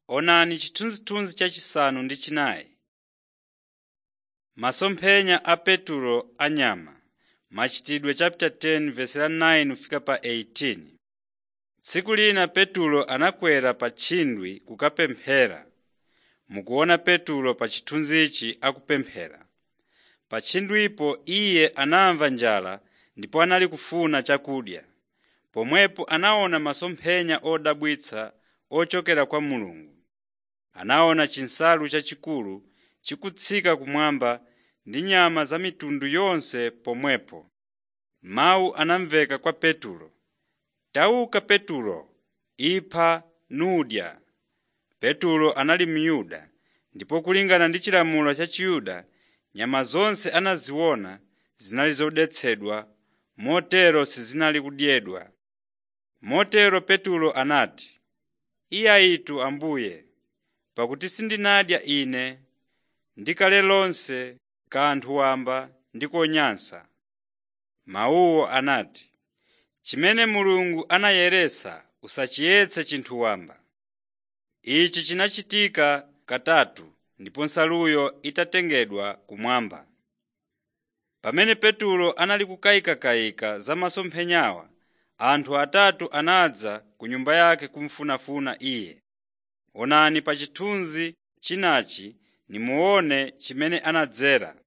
Onani chithunzithunzi chachisanu ndi chinayi. Masomphenya a Petulo anyama machitidwe chapter 10 verse la 9 kufika pa 18. Tsiku lina Petulo anakwera pa tchindwe kukapemphera. Mukuona Petulo pa chithunzichi akupemphera. Pa tchindwipo iye anamva njala ndipo anali kufuna chakudya. Pomwepo anaona masomphenya odabwitsa ochokera kwa Mulungu. Anaona chinsalu chachikulu chikutsika kumwamba ndi nyama za mitundu yonse pomwepo. Mawu anamveka kwa Petulo, “Tauka Petulo, ipha nudya.” Petulo anali Myuda, ndipo kulingana ndi chilamulo cha Chiyuda nyama zonse anaziona zinali zodetsedwa, motero sizinali kudyedwa. Motero Petulo anati, “Iyayitu Ambuye, pakuti sindinadya ine ndi kale lonse kanthu wamba ndi konyansa.” Mawuwo anati, “Chimene Mulungu anayeretsa usachiyetse chinthu wamba.” Ichi chinachitika katatu ndipo nsaluyo itatengedwa kumwamba. Pamene Petulo anali kukayikakayika za masomphenyawa, anthu atatu anadza ku nyumba yake kumufunafuna iye. Onani pa chithunzi chinachi nimuone chimene anadzera.